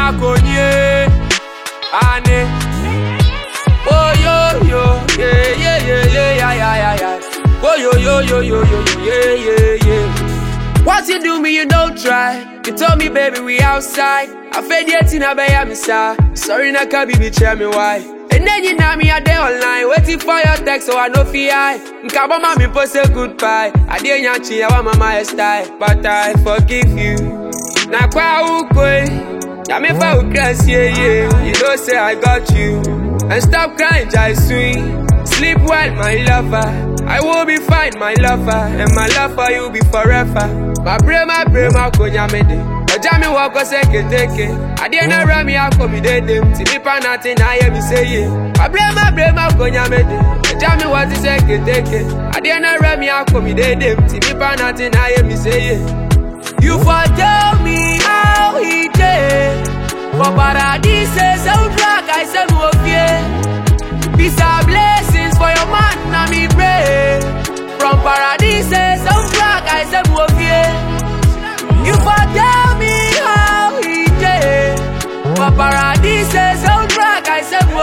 konye. Ane. Oh yo yo, yeah yeah yeah yeah yeah yeah yeah yeah. Oh yo yo yo yo yo yo yeah yeah yeah. What you do me, you don't try. You told me, baby, we outside. I fed yet in a bay, I'm Sorry, na can be tell me why. And then you know me a day online, waiting for your text, so I know fi I. Nkaba mami post a goodbye. I didn't yachi, I want my style, but I forgive you. Na kwa ukwe, na me fa ukras, yeah yeah. You know say I got you, and stop crying, jai swing. Sleep well, my lover. I will be fine, my lover, and my love for you be forever. My brain, my brain, my konya mede. Ọjà mi wọ ọkọ sẹ́kẹ̀tẹ̀kẹ̀. Adé náà rẹ̀ mi akọ mi dédé. Tí mi pa náà ti náà yẹ mi séye. My brain, my brain, my konya mede. Ọjà mi wọ ti sẹ́kẹ̀tẹ̀kẹ̀. Adé náà rẹ̀ mi akọ mi dédé. Tí mi pa náà ti náà yẹ mi séye. You for tell me how he dey. For paradise, soundtrack, I say mo fie. Peace and blessings for your man, na me pray. From paradise, soundtrack, I say mo fie. You for tell me how he dey. For paradise, soundtrack, I say mo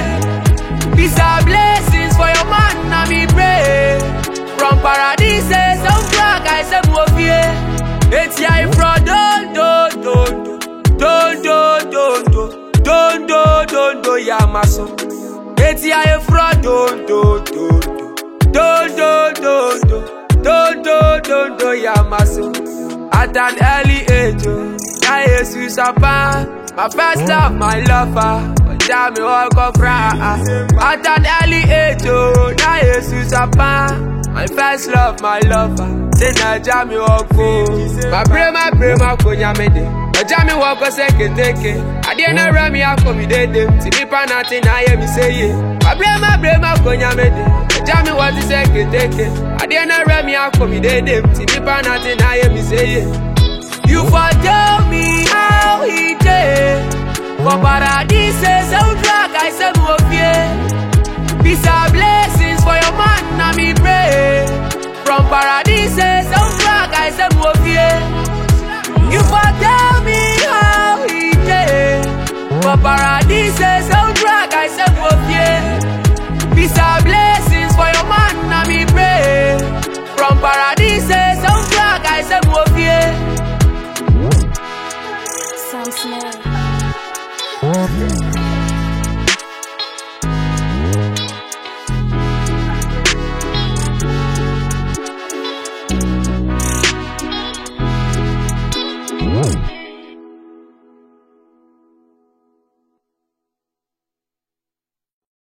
fie. Peace and blessings for your man, na me pray. From paradise, soundtrack, I say mo fie. Eti I from don do do do don do do do don do don do ya maso. Eti I from don do do do don do do do don do don do ya maso. At an early age, oh, na Jesus apa. My first love, my lover. Ọjà mi ọkọ fra. At an early age, oh, na Jesus apa. My first love, my lover. Say Naija mi ọkọ. My brain, my brain, my konya mede. Ọjà mi wọ ọkọ sẹ́kẹ̀tẹ̀kẹ̀. Adé náà rẹ̀ mi akọ mi dédé. Tí mi pa náà ti náà yẹ mi séye. My brain, my brain, my konya mede. Ọjà mi wọ ti sẹ́kẹ̀tẹ̀kẹ̀. Adé náà rẹ̀ mi akọ mi dédé. Tí mi pa náà ti náà yẹ mi séye. You for tell me how he dey. For paradise, soundtrack, I say mo fie. Peace and blessings for your man, na me pray. From paradise, soundtrack, I say mo fie. You for tell me how he dey. For paradise, soundtrack, I say mo fie. Peace and blessings for your man, na me pray. From paradise, soundtrack, I say mo fie. Sam Smith. Whoa.